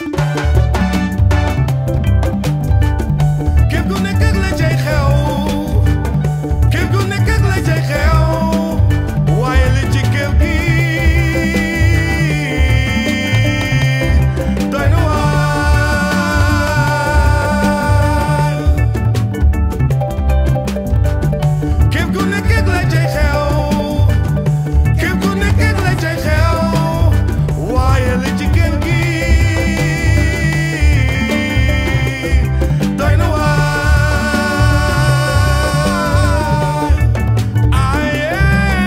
képp ku nekk ak la cay xew képp ku nekk ak la cay xew waaye li ci kër gi doy na waar képp ku nekk ak la cay xew képp ku nekk ak la cay xew waaye li ci kër gi doy na waar aye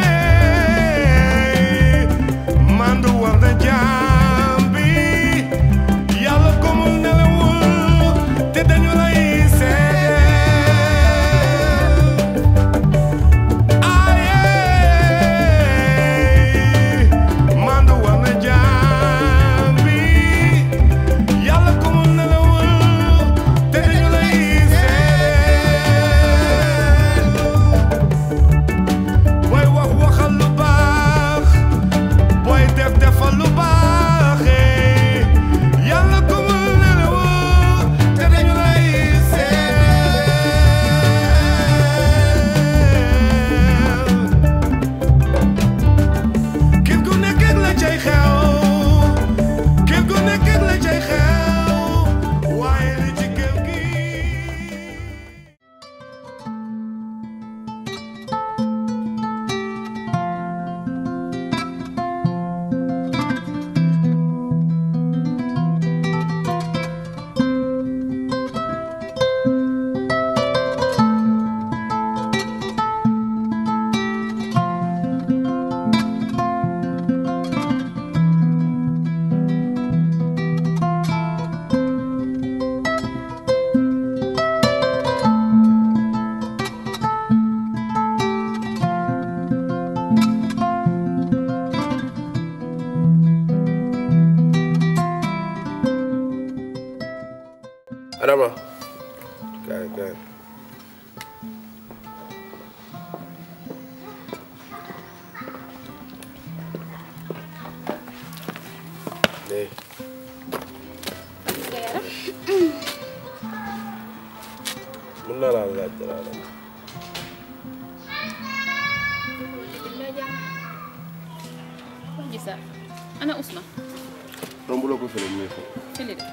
mandu war na jaam bi yàlla ko mu nelawul te dañu lay seet aye mandu war na jaam bi yàlla ko mu nelawul te dañu lay seet booy wax waxal lu baax booy def defal lu baax yàlla ko mu nelawul te dañu lay seet képp ku nekk ak la cay xew képp ku nekk ak la cay xew waaye li ci kër gi Adama kaay kaay léegi mën naa laa laaj dara la gisa ana Ousmane romb la ko fële muy foofu fili de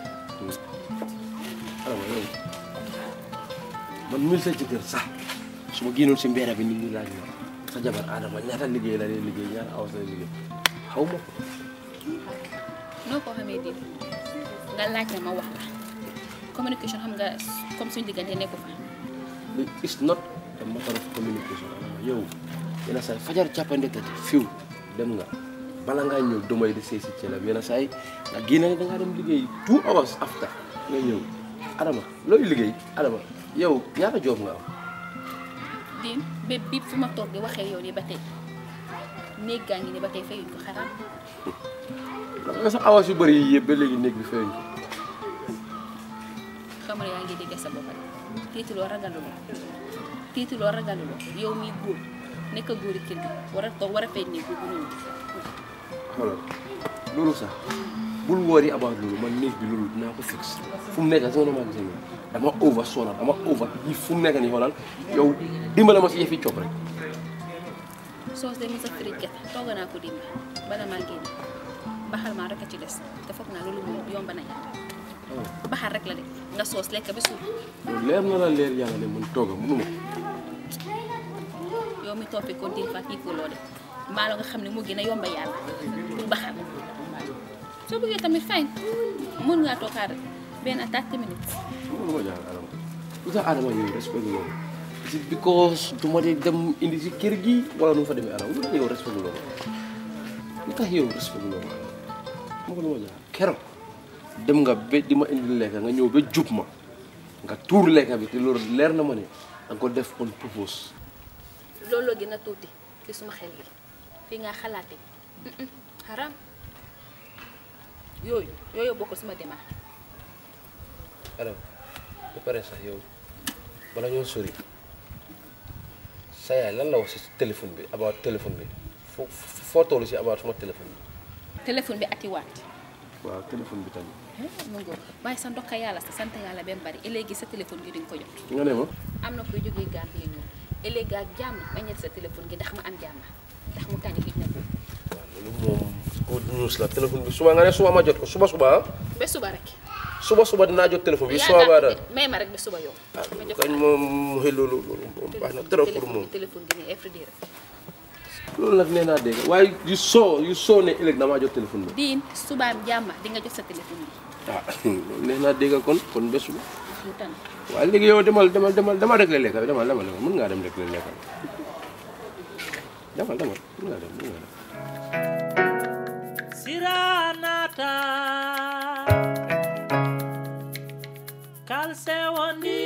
Adama yow man mil sa jëkkër sax su ma génnoon si mbéera bi nit ñi laaj ma sa jabar Adama ñaata liggéey la lay liggéey ñaata awas la lay liggéey xaw ma ko noo ko xamee di nga laaj ma ma wax la communication xam nga comme suñu diggante nekku fa it's not a matter of communication Adama yow yenn saa yi fajar càppandekati fiw dem nga bala ngaa ñëw domay di sëy si ceelam yenn saa yi nga génne da ngaa dem liggéey two hours after nga ñëw Adama looy liggéey Adama yow ñaata job nga am diin bépp bi fu ma toog di waxee yow nii ba tey néeg gaa ngi ni ba tey fayuñ ko xaraam ndax nga sax awas yu bëri yi yëpp ba léegi néeg bi fayuñ ko xam nga yaa ngi dégg sa bopp rek tiitiloo ragaluloo tiitiloo ragaluloo yow miy góor nekk góori kër gi war a toog war a fay néeg bu ñëw xoolal loolu sax bul woori about loolu man néeg bi loolu dinaa ko fix fu mu nekk si nga ne maa gisee nii dama over sonal dama over yi fu mu nekk nii xoolal yow dimbale ma si yëfi coob rek soos de mos a firi gerte tooga naa ko dimba bala maa génn baxal maa rek a ci des te foog naa loolu moom yomb nañ baxal rek la de nga soos lekk bi suur yow leer na la leer yàlla ne man tooga mënuma yow mi toppee ko din fa kii loo de maalo nga xam ne moo gën a yomba yàlla pour baxal soo bëggee tamit fay mën ngaa toog xaar benn 30 minutes mënuma jaar Adama lu tax Adama yow respect loolu is it because du ma dee dem indi si kër gi wala nu mu fa demee Adama lu tax yow respect loolu lu tax yow respect loolu ma ko lu ma jaar keroog dem nga ba di ma indi lekka nga ñëw ba jub ma nga tuur lekka bi te loolu leer na ma ne danga ko def on purpose looloo gën a tuuti ci suma xel gi fii nga xalaate xaram yooyu yooyu bokk suma demaa Adama ba pare sax yow bala ñoo sori sa yaay lan la wax si téléphone bi about téléphone bi foo foo toll si about suma téléphone bi téléphone bi atiwaat waaw téléphone bi tamit mu ngo waaye sa ndokka yàlla sa sant yàlla ba mu bari léegi sa téléphone gi di nga ko jot nga ne ma am na koy jógee Gambie ñëw léegi ak jàmm ma ñett sa téléphone gi ndax ma am jàmm ndax mu tànn gis na ko loolu moom good news la téléphone bi suba nga ne suba ma jot ko suba suba ah ba suba rek suba suba dinaa jot téléphone bi suba yaakaar baa ko daal de may ma rek ba suba yow ah ma jox kañ moom xëy loolu loolu moom baax na trop pour moom téléphone gi ne everyday rek loolu nag nee naa dégg waaye yu soo yu soo ne ëllëg damaa jot téléphone bi diin subaam jàmm di nga jot sa téléphone bi ah loolu nee naa dégg kon kon bés bu mu tànn waaye léegi yow demal demal demal demal rek la lekka bi demal demal demal mën ngaa dem rek la lekka demal demal mën ngaa dem mën ngaa dem siranata kalse wondi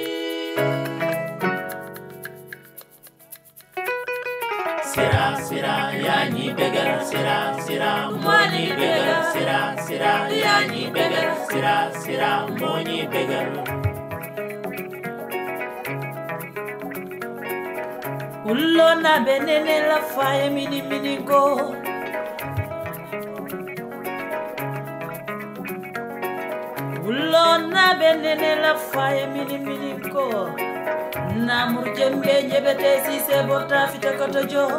sira sira yani begal sira sira moni begal sira sira yani begal sira sira moni begal ullo na benene la faye mini mini go Ulona benene la faye mini mini ko Namur jembe njebete si se bota fita koto jo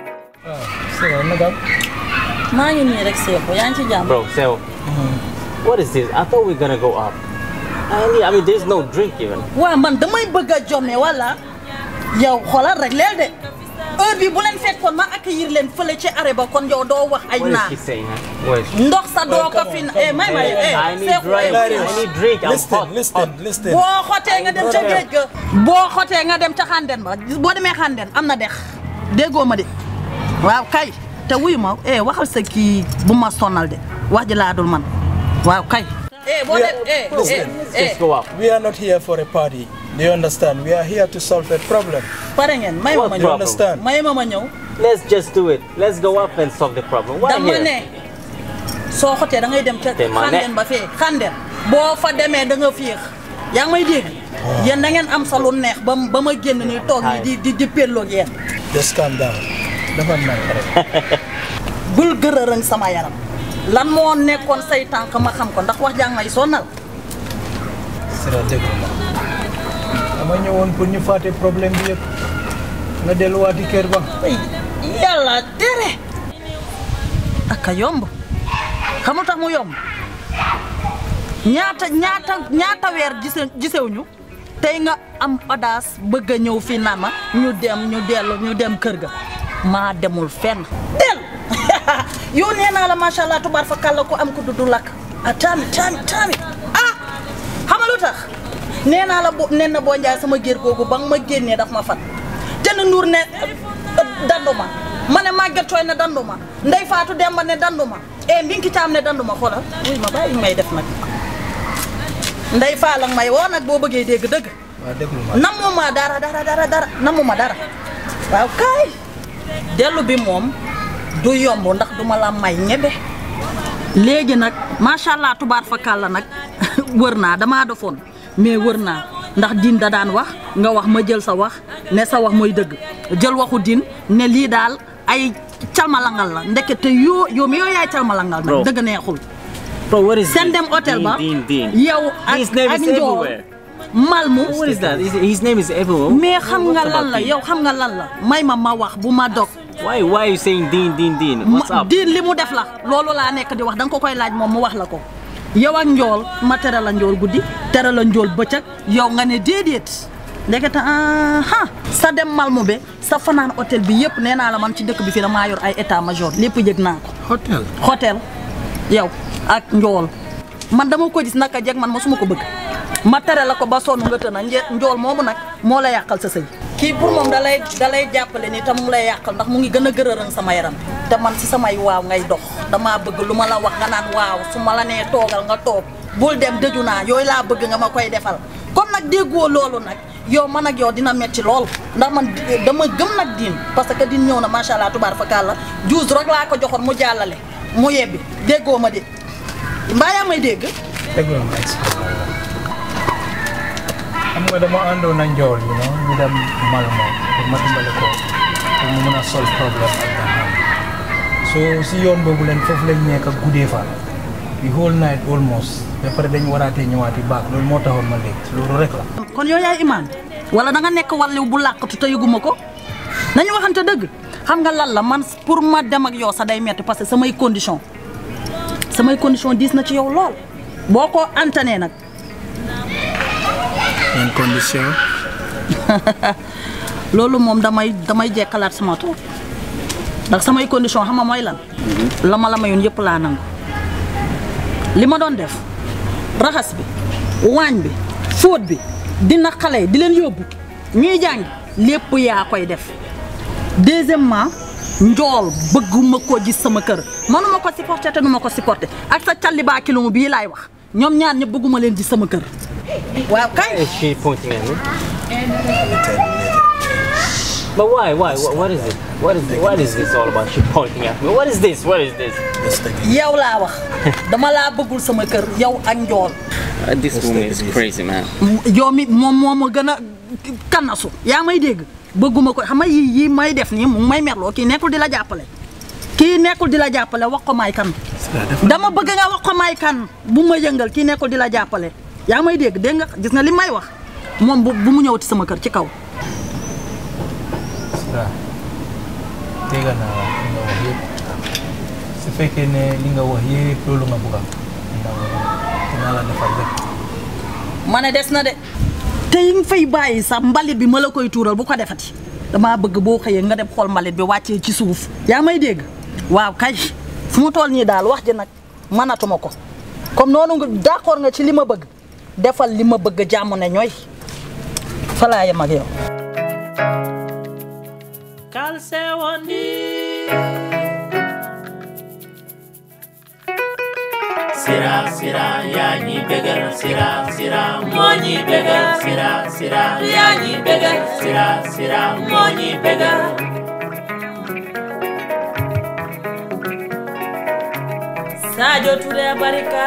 Sira nagam maa ngi nii rek Seexu yaa ngi ci jàmm. Bro, so what is this? I thought we were gonna go up. I mean, I mean, there's no drink even. waa man damay bëgg a jomme wala yow xoolal rek leel de heure bi bu leen fekkoon ma accueillir leen fële ci arrêt ba kon yow doo wax ay What is naan she saying, huh? What is she? ndox sa doo ko come fi on, na eh may may eh I need Seexu drink. eh, I need drink. I'm listen hot. listen listen boo xotee nga dem ca géej ga boo xotee nga dem ca xànden ba boo demee xànden am na dex déggoo ma de waaw kay te wuyu ma eh waxal sa kii bu ma sonal de wax ji laa dul man waaw kay eh boo dem eh listen. eh Let's go up. we are not here for a party do you understand we are here to solve a problem pare ngeen may ma ma What you ñëw problem? understand may ma ma ñëw Let's just do it. Let's go up and solve the problem. Why dama here? ne soo xotee da ngay dem ca Dama ne. xànden ba fee xànden boo fa demee da nga fiix yaa ngi may dégg yéen da ngeen am sa lu neex ba ba ma génn nii toog nii di di di pelloog yéen just calm down dafa nank rek bul gërërëng sama yaram lan moo nekkoon say tànk ma xam ko ndax wax jàng may sonal Sira déglu ma dama ñëwoon pour ñu fàtte problème bi yëpp nga delluwaati kër ba ay yàlla tere ak a yomb xamul tax mu yomb ñaata ñaata ñaata weer gise gisewuñu tey nga am audace bëgg a ñëw fii naan ma ñu dem ñu dellu ñu dem kër ga maa demul fenn del yow nee naa la macha allah tubaar fa kàlla ko am ko dudu lakk ah taami taami taami ah xam nga lu tax nee naa la bo nen na boo njaay sama gér googu ba nga ma génnee daf ma fat te na nuur ne danduma ma ne màgget tooy ne danduma ndey faatu demba ne danduma e mbinki caam ne danduma xoolal wuy ma bàyyi may def nag ndey faa la may woo nag boo bëggee dégg dëgg waa déglu ma namuma dara dara dara dara namuma dara waaw kaay dellu bi moom du yomb ndax duma la may ñebe léegi nag macha allah tubaar fa kàlla nag wër naa damaa defoon mais wër naa ndax diin da daan wax nga wax ma jël sa wax ne sa wax mooy dëgg jël waxu diin ne lii daal ay calmalangal la ndekete yoo yow mi yoo yaay calmalangal Bro. nag dëgg neexul Bro, what is seen this? dem hôtel ba Dean, Dean, Dean. yow ak His name ak is njool everywhere. malmu What is that? His, his name is everywhere. mais xam nga What's lan about la Dean? yow xam nga lan la may ma ma wax bu ma dog Why, why are you saying Dean, Dean, Dean? What's ma up? diin li mu def la loolu laa nekk di wax da nga ko koy laaj moom mu wax la ko yow ak njool ma tere la njool guddi tere la njool bëccëg yow nga ne déedéet ndekete aha sa dem malmu be sa fanaan hôtel bi yëpp nee naa la man ci dëkk bi fii damaa yor ay état major lépp yëg naa ko hôtel hôtel yow ak njool man dama ko gis naka jeg man mosuma ko bëgg ma tere la ko ba sonn nga tëna nje njool moomu nag moo la yàqal sa sëy kii pour moom dalay dalay jàppale ni te mu ngi lay yàqal ndax mu ngi gën a gërërën sama yaram te man si samay waaw ngay dox damaa bëgg lu ma la wax nga naan waaw su ma la nee toogal nga toog bul dem dëju naa yooyu laa bëgg nga ma koy defal comme nag déggoo loolu nag yow man ak yow dina metti lool ndax man di- dama gëm nag diin parce que diin ñëw na macha allah tubaar fa kàlla juus rek laa ko joxoon mu jàllale mu yebbi déggoo ma de mbaa yaa may dégg déglu ma expliqué la xam nga dama àndoon na njool you know ñu dem Malmo pour ma dimbale ko pour mu mën a solve problème ak Dahab so si yoon boobu leen foofu lañ nekk ak guddee fa the whole night almost ba pare dañ waraatee ñëwaati baak loolu moo taxoon ma léegi loolu rek la kon yow yaay imaan wala da nga nekk wàllu bu làqatu te yëguma ko nañu waxante dëgg xam nga lan la man pour ma dem ak yow sax day metti parce que samay condition samay condition diis na ci yow lool boo ko antanee nag yan condition loolu moom damay damay jekkalaat sama tool ndax samay condition xam nga mooy lan la ma la mayoon yëpp laa nangu li ma doon def raxas bi waañ bi fóot bi dina xale yi di leen yóbbu ñuy jàng lépp yaa koy def deuxièmement njool bëgguma ko gis sama kër manuma ko supporter te nu ma ko supporter ak sa calli baa kilom bii laay wax ñoom ñaar ñëpp bëgguma leen gis sama kër waaw kay Is she pointing at me? But why? Why? What, what is it? What is what is this all about? She pointing at me. What is this? What is this? yow laa wax dama laa bëggul sama kër yow ak njool Uh, this woman is crazy, man. yow mi moom moo ma gën a kannasu yaa may dégg bëgguma ko xam nga yii yii may def nii mu ngi may merloo kii nekkul di la jàppale kii nekkul di la jàppale wax ko may kan dama bëgg nga wax ko may kan bu ma yëngal kii nekkul di la jàppale yaa may dégg dégg nga gis nga li may wax moom bu bu mu ñëwati sama kër ci kaw Sira tegal naa la li nga wax yëpp su fekkee ne li nga wax yëpp loolu nga bëgg a dinaa la defal lépp ma ne des na de te yi nga fay bàyyi sax mbalit bi ma la koy tuural bu ko defati damaa bëgg boo xëyee nga dem xool mbalit bi wàccee ci suuf yaa may dégg waaw kay fu mu toll nii daal wax ji nag mënatuma ko comme noonu nga d'accord nga ci li ma bëgg defal li ma bëgg jàmm ne ñooy fa laa yem ak yow kalse wondi sira sira yaa ñi bégal sira sira moo ñi bégal sira sira yaa ñi bégal sira sira moo ñi bégal Sadio Touré barika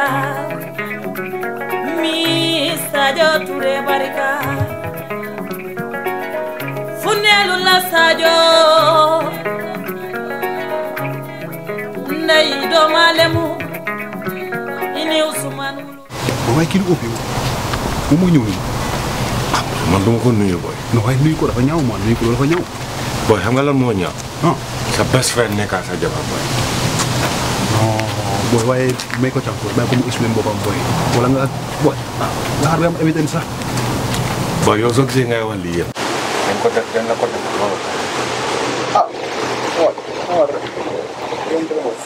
mi Sadio Touré barika Funelu la Sadio Ndey doomalemu ini Usman wulu waaye kii lu ëpp yow bu mu ñëw nii man duma ko nuyu boy non waaye nuyu ko dafa ñaaw man nuyu ko dafa ñaaw boy xam nga lan moo ñaaw ah sa best friend nekkaa sa jabar boy non booy waaye may ko càmm bàyyi ko mu explain boppam booy wala nga booy ah nga xaar ba am évité sax boy yow soo gisee ngay wax lii yëpp dañ ko def dañ la ko def loolu ah waaw waaw rek yéen dama wax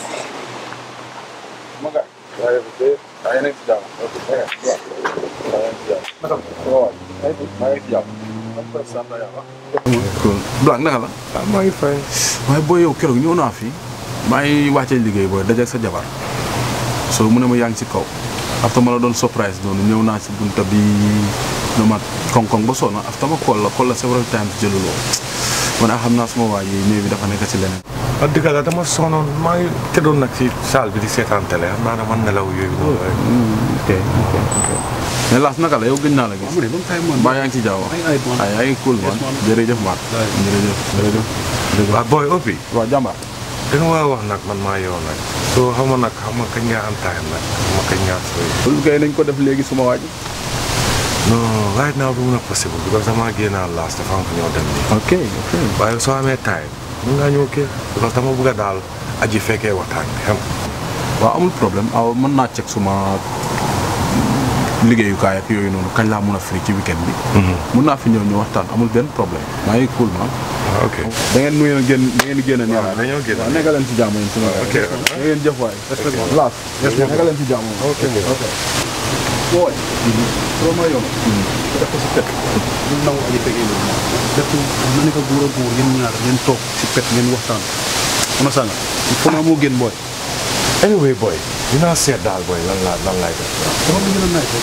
ma ga waaye bu dee daa yéen a ngi si jàmm ok waaw daa yéen si jàmm naka waaw maa ngi maa ngi si jàmm am ko sant yàlla Blanc naka la ah maa ngi fay waaye booy yow keroog ñëw naa fi maa ngi wàccee liggéey booy dajeeg sa jabar so mu ne ma yaa ngi ci kaw after ma la doon surprise noonu ñëw naa si bunta bi no ma koŋ-koŋ ba sonna after ma call la call la several times jëluloo man a xam naa suma waa yi néew bi dafa nekk ci leneen wax dëgg la dama sonoon maa ngi tëddoon nag ci salle bi di seetaan télé xam naa dama nelaw yooyu noonu rek ok ok ok mais laas naka la yow gëj naa la gis mu ne long time man mbaa yaa ngi ci jaaw ay ay man ay yaa ngi cool man Yes, man. jërëjëf man jërëjëf jërëjëf jërëjëf waaw boy oppi waaw jàmbaar da nga war a wax nag man maa yow nag soo xam nga nag xam nga kañ ngaa am time nag xam nga kañ ngaa sooy loolu kay nañ ko def léegi suma waa ji non right now du mun a possible because damaa génnaa laas dafa am fu ñoo dem nii ok ok waaye soo amee time mun ngaa ñëw kii because dama bëgg a daal aji fekkee waxtaan bi xam waaw amul problème aw mën naa check suma liggéeyukaay ak yooyu noonu kañ laa mun a free ci weekend bi mun naa fi ñëw ñu waxtaan amul benn problème maa ngi cool man waaw ok da ngeen nuyu génn da ngeen génn nii waaw dañoo génn waaw nekk leen ci jàmm yéen suma ok da ngeen jëf waay laas nekk leen ci jàmm ok ok booy soo ma yoon def ko si pet ñu nangu aji fekkee loolu def na nekk góor a góor yéen ñaar ngeen toog si pet ngeen waxtaan ona sanga il faut naa moo gën booy anyway boy dinaa seet daal boy lan laa lan laay def dama bëgg na naaj rek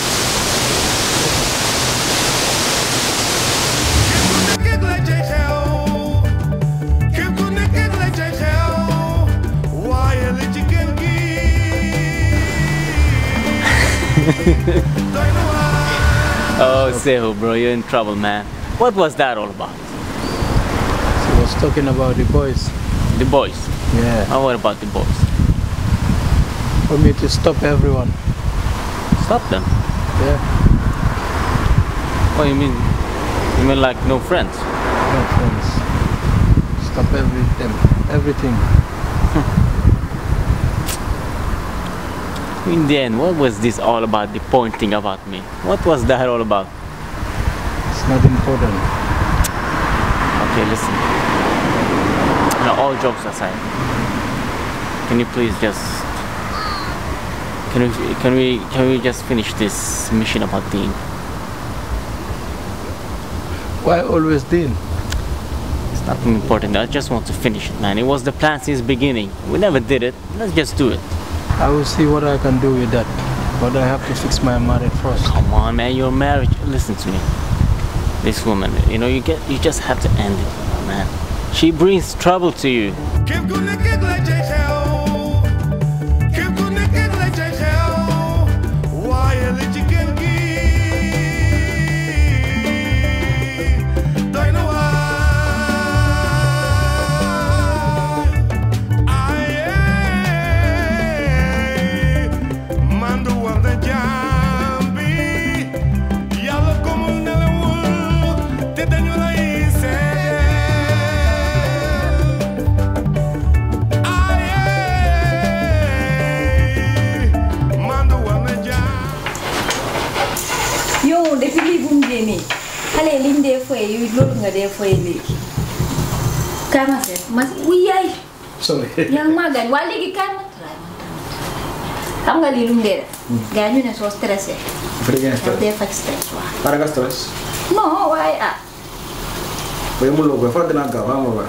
nekk ak la cay xew képp ku nekk ak la cay xew waaye li ci kër gi doy na waar Oh, Sehu, bro, you're in trouble, man. What was that all about? She was talking about the boys The boys. yeah Oh, what about the boys? For me to stop everyone. Stop them? Yeah. What do you mean? You mean like no friends? No friends. Stop everything. Everything. In the end, what was this all about? The pointing about me. What was that all about? It's not important. Okay, listen. Now, all jokes aside, can you please just can we can we can we just finish this mission about Dean? Why always Dean? It's nothing important. I just want to finish it, man. It was the plan since beginning. We never did it. Let's just do it. I will see what I can do with that. But I have to fix my marriage first. Come on, man. Your marriage. Listen to me. This woman, you know, you get you just have to end it, man. She brings trouble to you. képp ku nekk ak la cay xew képp ku nekk ak la cay xew waaye li ci kër gi doy na waar aye mandu war na jaam bi yàlla ko mu nelawul te dañu lay seet mandu war na jaam yow depuis lii bu mu génnee xale yi liñ dee foye yu loolu nga dee foye léegi kaay ma seet ma wuy yaay sorry yaa ngi maa gaañ waa léegi kaay ma xam nga lii lu mu dee def gaa ñu ne soo stressé Fede ngeen daf stress. dee faj stress waaw Para nga stress. non waaye ah Boy mu logo fa dina gaaw ama waay.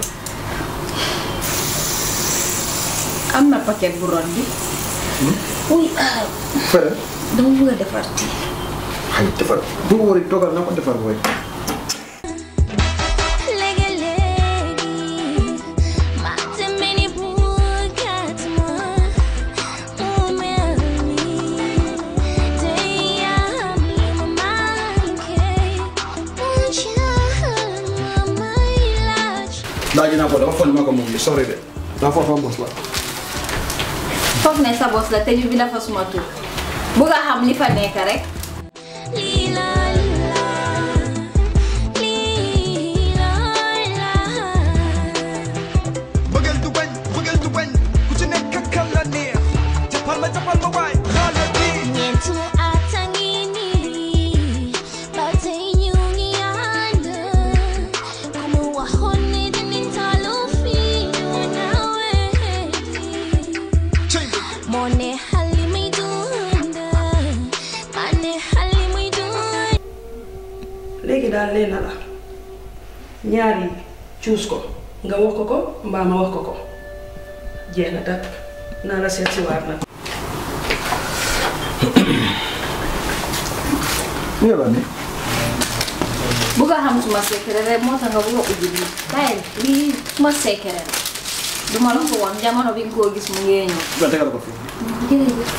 am na paquet bu ron bi wuy ah Fede. dama bëgg a defar tii Ay defar. Bu wori togal na ko defar boy. Laaj naa ko dafa fon ma ko moom bi sorry de. Dafa fa boss la. foog ne sa bos la te ñu bi dafa suma tur bëgg a xam li fa nekk rek bëggeel du bañ bëggeel du bañ ku ci nekk ak kan la neex jàppal ma jàppal ma waay xaaral bi Mone halimay dunda, mane halimay dunda. léegi daal leen na la ñaar yi cuus ko nga wax ko ko mbaa ma wax ko ko jeex na tàkk naa la seet si waat nag Ni la ni. bëgg a xam suma secret rek moo tax nga bëgg a ubbi lii bàyyi lii suma secret la duma la ko woon jamono bi nga koo gis mu ngee ñëw Ba tegal ko fi. jërëjëf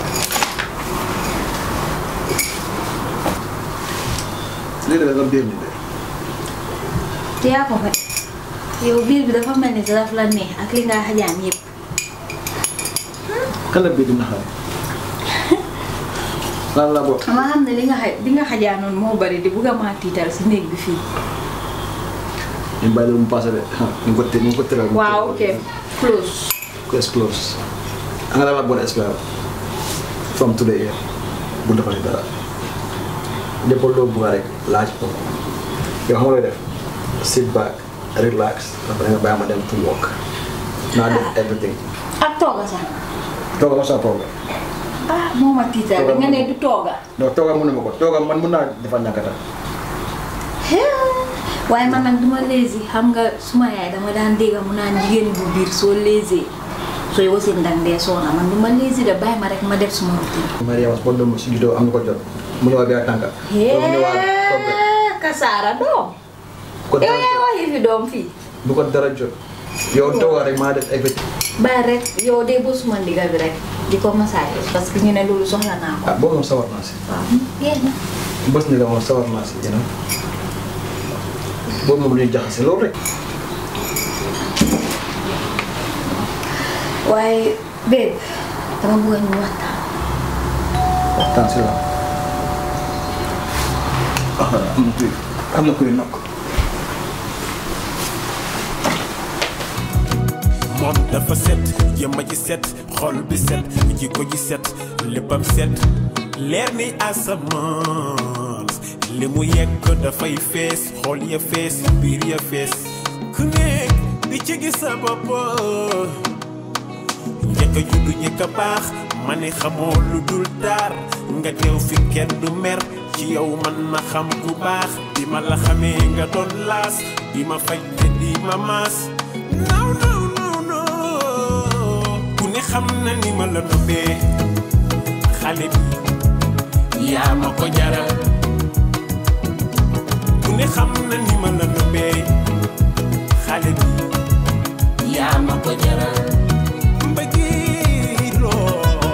Lii la nga biir ni de. te yaa ko fa yow biir bi dafa mel ni daf la neex ak li nga xajaan yëpp Kala bi dina xale. Lan la bokk. ma xam ne li nga xaj li nga xajaanoon moo bari di bugg a maa tiital si néeg bi fii Ñu bàyyi la mu passé de. Ñu ko te ñu ko teral. waaw ok close Close close. Nga dama bon espoir. From today bu defal dara. Lépp loo bëgg rek laaj ko. Yow xam nga looy def. Sit back, relax, après nga bàyyi ma dem to work. Naa def everything. ak tooga sax Tooga ma sa problème. ah moo ma tiital rek nga ne du tooga Non tooga mënu ma ko. Tooga man mun naa defal ñàkkata. waaye man nag duma lazy xam nga suma yaay dama daan dégg mu naan jigéen bu biir soo lazy sooy wasin dang dee soona man duma lazy de bàyyi ma rek ma def suma routine Maria was bon si judo am na ko jot. Mu ñëwaat bi ak tànka. Loolu mu ñëwaat problème. kasaara doom Ko yow dara yaay waxi fi doom fii bu ko dara jot. Yow tooga rek maa def everything. bàyyi rek yow de bu suma ndigal bi rek di ko massage parce que ñu ne loolu soxla naa ko Ah boobu moom sawar naa si. waaw yéen na bës ni la moom sawar naa si you know. boobu moom lu ñu jaxase loolu rek. waaye babe dama bëgg ñu waxtaan waxtaan si la ah am na kuy am na kuy nokk moom dafa set jëmma ji set xol bi set jikko ji set léppam set leer ni asamaan li mu yekk dafay fees xol ya fees biir ya fees ku nekk di ci gis sa bopp njëkk a juddu njëkk a baax ma ne xamoo lu dul daar nga teew fi kenn du mer ci yow man ma xam ku baax bi ma la xamee nga doon laas di ma faj te di ma maas naw naw naw naw ku ne xam na ni ma la noppee xale bi yaa ma ko jaral ku ne xam na ni ma la noppee xale bi yaa ma ko jaral mbëggeeloo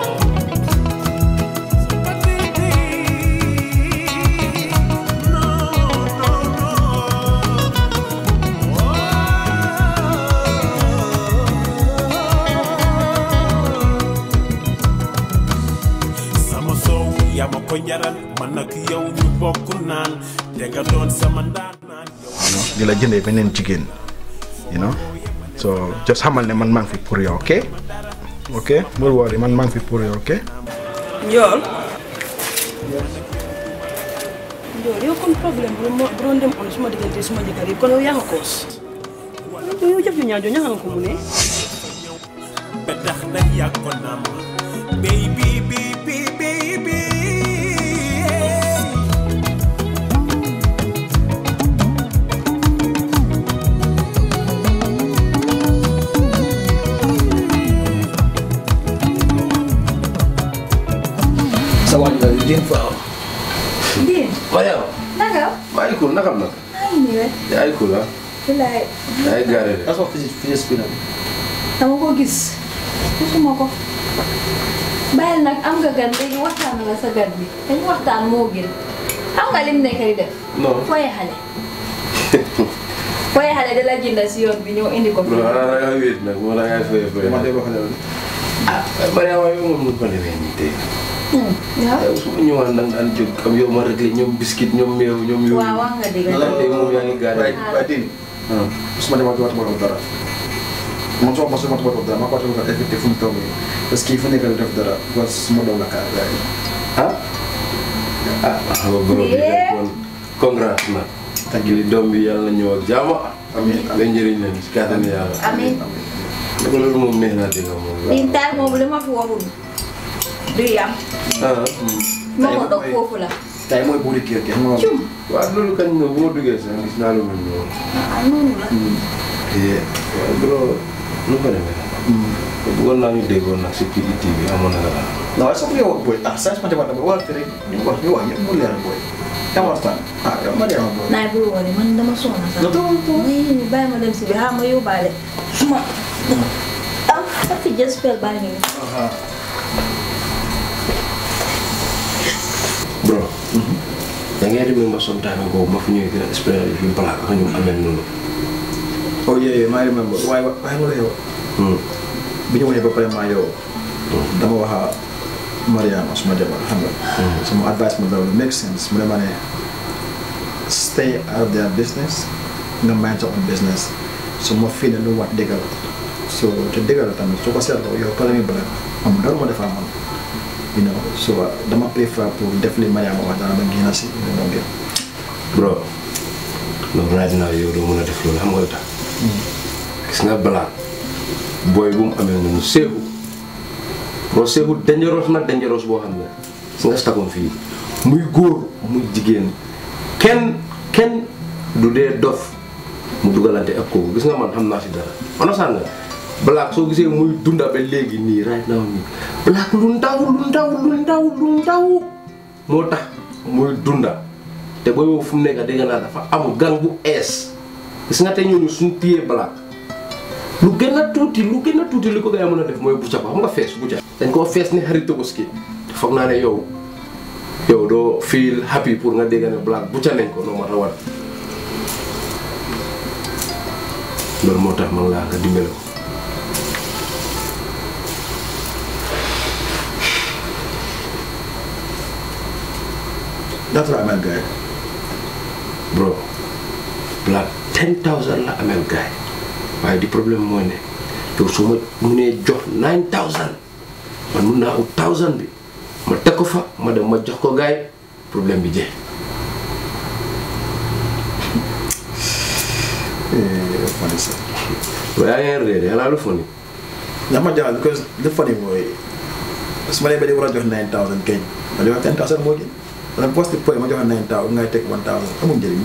sama soow yaa ma ko jaral man nag yow ñu bokk naan te nga doon sama ndaan di la jëndee beneen jigéen you know so just xamal ne man maa ngi fi pour yow ok ok bul worry man maa ngi fi pour yow ok Njool Njool yow kon problème bu ma bu doon dem on suma diggante suma jëkkër yi kon yow yaa ma koos yow jëf ju ñaaw joo ñaxa nga ko mu ne ba tax na yaa ko naam baby baby baby sa waaj la Dieng Faaw. Dieng. Mariam. naka. maa ngi cool nakam nag. maa ngi nii rek. yaa ngi cool ah. bilaay. yaa ngi gaare de. asoo fisi fisi spina dama ko gis. gisuma ko. bàyyil nag am nga gan léegi waxtaan nga sa gan bi dañu waxtaan moo gën. xam nga lim nekk di def. non. fooy xale. fooy xale da la jënda si yoon bi ñëw indi ko fi. non da ngaa wéet nag moo da ngaa fay fay. man de wax dëgg ah Mariama yow moom nu ko demee nii tey. waaw. yow su ma ñëwaan da nga daan jóg am yow ma réglé ñoom biscuit ñoom meew ñoom yooyu. waaw wax nga dëgg. lan tey moom yaa ngi gaare. waaye waaye Tine su ma demaat waxtu boobu dara man soo ma su ma waxtu dara ma ko waxtu effectif fu mu toog nii parce que fu nekk def dara parce que su ma doon la kaar gars yi ah ah xam nga borom bi nag kon congrats na. tàgg li doom bi yàlla na ñëw ak jaama. amiin amiin njëriñ leen si kàttanu yàlla. amiin. ne ko loolu moom neex na dégg nga moom. liñ taal moom li ma fi waxul. du yam. ah. moo ko dog foofu la. tey mooy buuri kër gi xam nga cum. waaw loolu kañ nga bu ma duggee sax gis naa lu mel noonu. ah noonu la. waaw bro nu ko demee. bëggoon naa ñu déggoon nag si PET bi amoon na la. non waaye sax bu yow ak booy ah saa su ma demoon dama war a rek ñu wax ñu wax yëpp mu leer booy dama waxtaan ah yow ma demoon booy naay bul woon man dama soxla sax. muy bàyyi ma dem si bi xam ma yóbbaale. suma ah sa fi just spell baa ngi nii. bro. da ngay remember sometime ago ma fi ñëwee gën a explain fi black ak ñu amee noonu. oh yeah yeah maa remember waaye waaye mu la yow bi ñu wanee ba pare maa yow dama wax a Mariama suma jabar xam nga sama advice ma daw make sense mu ne ma ne stay out of their business nga mind sa own business so ma fii ne lu wax dëgg la so te dëgg la tamit soo ko seetloo yow pare mi bëri am dara ma defaa man you know so dama préfère pour def li Mariama wax dara ba génn si lu moo gën bro loolu right now yow doo mën a def loolu xam nga lu tax gis nga balaa booy bu mu amee noonu seexu bro seexu dangerous nag dangerous boo xam ne si nga stakoon fii muy góor muy jigéen kenn kenn du dee dof mu dugalante ak kooku gis nga man xam naa si dara understand nga black soo gisee muy dunda ba léegi nii right now nii black lu ndaw lu ndaw lu ndaw lu ndaw moo tax muy dunda te booy boobu fu mu nekk dégg naa dafa am gang bu ees gis nga tey ñooñu suñu téyee black lu gën a tuuti lu gën a tuuti li ko gars yi mën a def mooy bucca ko xam nga fees bucca dañ koo fees ni xarit Tabaski te foog naa ne yow yow doo feel happy pour nga dégg ne black bucca nañ ko noo ma war loolu moo tax man laa nga dimbale ko ñaata la amel gars yi bro black ten thousand la amel gaay waaye di problème mooy ne yow su ma munee jox nine thousand man mun naa ut thousand bi ma teg ko fa ma dem ma jox ko gaay problème bi jeex funny sax waaye yaa ngi réer yàlla lu funny ndax ma jaaxal because li funny mooy su ma nee ba di war a jox 9000 keñ ma jox 10000 moo gën wala post point ma jox 9000 ngay teg 1000 amul njëriñ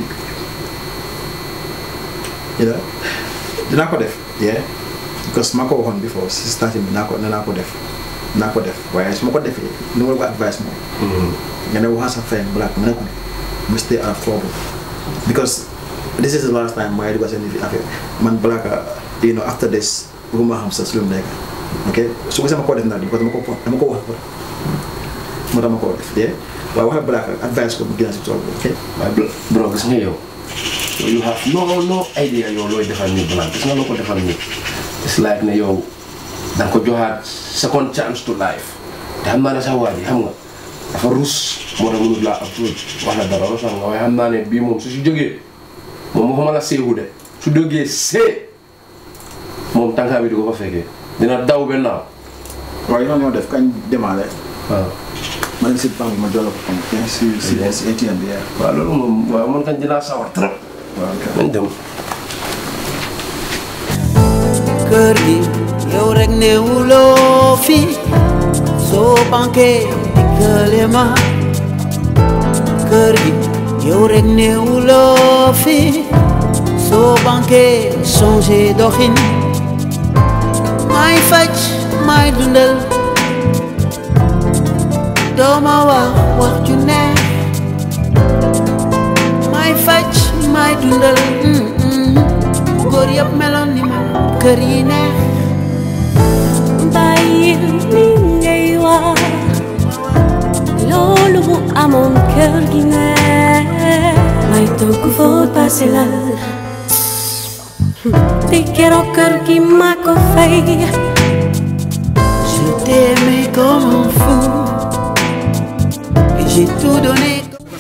you know dinaa ko def yeah because ma ko waxoon before si starting bi naa ko naa ko def naa ko def waaye su ma ko defee ni ma la ko advice moom nga ne waxal sa friend black nga ne ko ne mu stay out of trouble because this is the last time may dugg seen affaire man black you know after this bëgguma xam sa su lu mu nekk ok su ko sama ko def naa parce que dama ko dama ko wax moo tax ma ko def dee waaye waxal black advice ko mu gën a si trouble ok waaye bro gis nga yow yow you have no no idea yow looy defal nit black gis nga loo ko defal nit it's like ne yow da nga ko joxaat second chance to life te xam naa ne sax waa ji xam nga dafa rus moo tax mënut laa approach wax la dara sax nga waaye xam naa ne bii moom su si jógee moom waxuma la seehu de su jógee see moom tànkaa bi di ko fa fekkee dina daw ba naaw waaye yow ñoo def kañ demaale waaw ma ne si banque bi ma jox la ko comme si si si ATM bi waaw loolu moom waaw man kañ dinaa sawar trop waaw nañ dem kër gi yow rek ne wuloo fi soo banqué dikkale ma kër gi yow rek ne wuloo fi soo banqué changé doxin may faj may dundal dooma wax wax ju neex may faj may dundal mm, mm. góor yëpp meloon ni man kër yi neex bàyyil li ngay wax loolu bu amoon kër gi neex may togg fóot passé la te keroog kër gi ma ko fay je t'aimais comme un fou et j'ai tout donné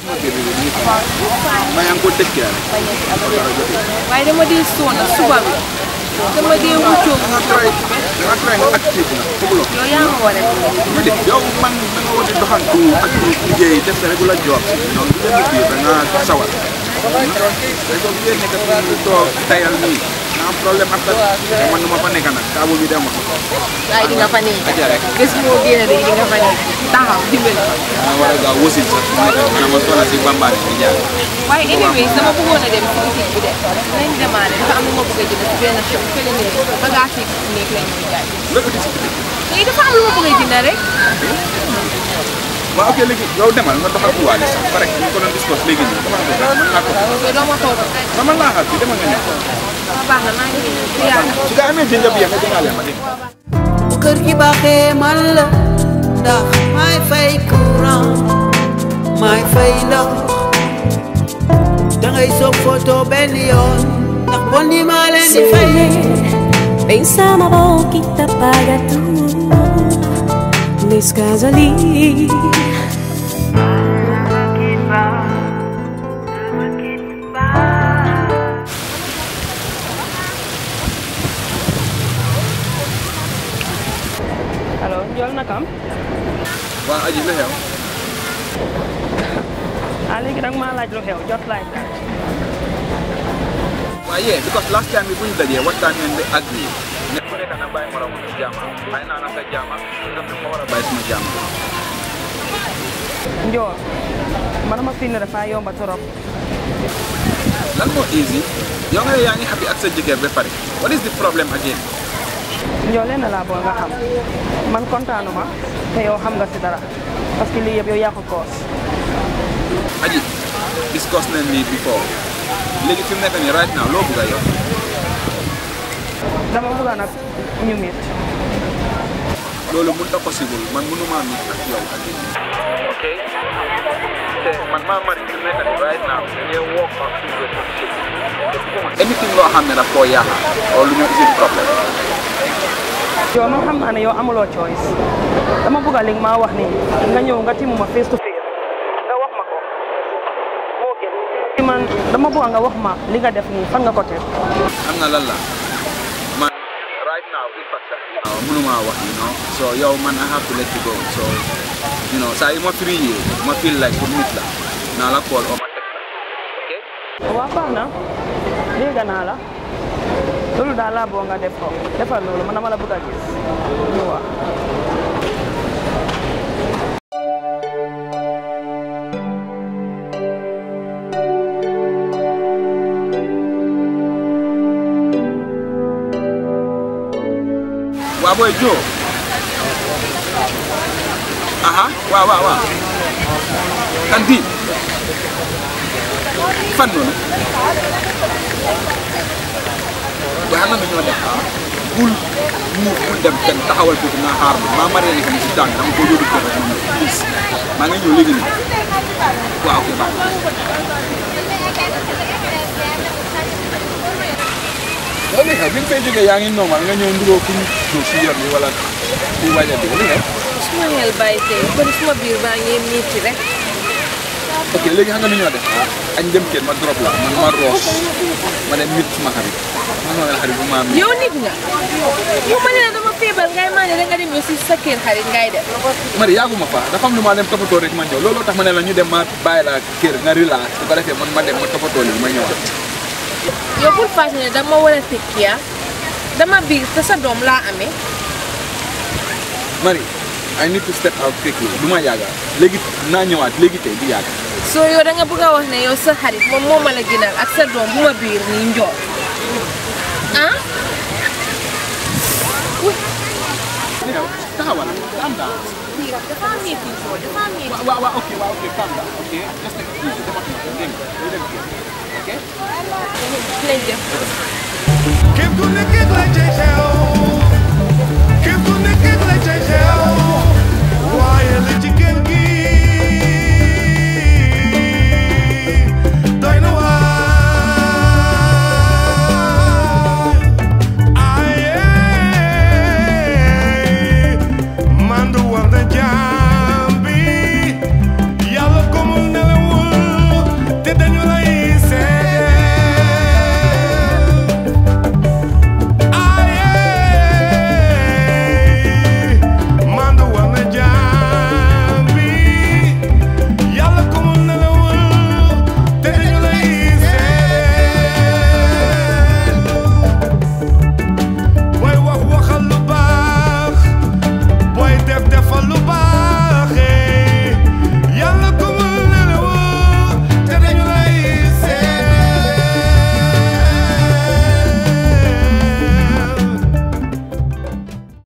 maa ngi ko tëj kii waaye dama dee sonn suba bi dama dee wuccoo danga try danga try nga active na fooguloo yow yaa ma war a ma def yow man da nga war di doxantu ak liggéey def sa regular job donc bu leen fii da nga sawar rek soo gisee nekk fi toog tayal nii nga am problème ak man nu ma fa nekk nag taabu bi dem waaye di nga fa nekk aja rek bés moo génn rek di nga fa nekk taxaw dimbali danga war a gaaw wasin sax su nekk maanaam ma soxla si bambaane bi jaar waaye anyways dama bëggoon a dem si boutique bi de nañ demaale dafa am lu ma bëgg a jënd si benn shop fële ne bagage yi nekk la ñuy jaay loolu di si bitik léegi dafa am lu ma bëgg a jënd rek waaw ok léegi yow demal nga doxal ku waale sax pare ñu ko doon discuss léegi nii demal nga doxal mën naa ko ok doo ma toog rek dama laa xaar fii demal nga ñëw waaw baax na maa ngi ñëw si yàlla su nga amee jënja bi nga jëngaale ma dégg kër gi baaxee man la ndax may fay courant may fay ndox dangay soog photo benn yoon ndax bon ni maa leen di fay Pensama boquita paga tú Nesse caso ali allo Ndiol nakam waa aji lu xew ah léegi nag maa laaj lu xew jot laaj la waaye yeah, because last time bi bu ñu dajee waxtaan ngeen di agree ne ku nekk na bàyyi moromu sa jaama bàyyi naa na sa jaama nga fi ma war a bàyyi suma jaama Ndiol man ma fi ne dafa yomba trop lan moo easy yow nga ne yaa ngi happy ak sa jëkkër ba pare what is the problem again Ndiol lenn laa bëgg nga xam man kontaanuma te yow xam nga si dara parce que lii yëpp yow yaa ko koos aji discuss nañ lii before léegi fi mu nekk nii right now loo bëgg a yow dama bëgg nag ñu mit loolu mënut a possible man mënuma mit ak yow ak ok te man maa mari fi mu nekk nii right now dañuy work on two way anything loo xam ne daf koo yaaxa loolu ñoo isi problème yow man xam naa ne yow amuloo choice dama bëgg li nga maa wax nii nga ñëw nga timu ma face to face nga wax ma ko man dama bëgg nga wax ma li nga def nii fan nga ko teg xam nga lan la man right now in fact sax waaw mënuma wax you know so yow man I have to let you go so you know saa yu ma free yi ma feel like pour nit la naa la call o ma text la waaw baax na dégg naa la loolu daal laa bëgg nga def ko defal loolu man dama la bëgg a gis ñu wax waa booy Joe aha waaw waaw waaw kantin fan noonu waaye xam nga ñoo def bul mu bul dem kenn taxawal foofu naa xaar ma maa maree nekk ni si tàng dama ko yóbbu kër rek mu ñëw please maa ngi ñëw léegi nii waaw ok baax loolu xew bi nga fay jógee yaa ngi normal nga ñëw nduroo ku ñu jóg si yoon bi wala ku waaj a bi li xew suma xel bàyyi tey bari suma biir baa ngi miiti rek ok léegi xam nga nu ñoo def añ dem kenn ma drop la man ma roos ma dem mit suma xarit ma sama xarit bu ma am yow nit nga yow ma ne la dama feebar ngay maa ne da nga dem yow si sa kër xarit ngay def mari yaaguma fa dafa am lu ma dem toppatoo rek ma ñëw looloo tax ma ne la ñu dem ma bàyyi la kër nga relax su ko defee man ma dem ma toppatoo li ma ñëwaat yow pour fàtte ne dama war a tekkiya dama biir te sa doom laa amee mari I need to step out quickly du ma yàgga léegi naa ñëwaat léegi tey du yàgga soo yow da nga bëgg a wax ne yow sa xarit moom moo ma la gënal ak sa doom bu ma biir nii njool ah taxawal calm down biir dafa am yëfi njool dafa am yëfi waaw waaw ok waaw ok calm down ok just take it easy dama tudd dégg nga ñu dem kër ok lañ def Képp ku nekk la cay xew képp ku nekk la cay xew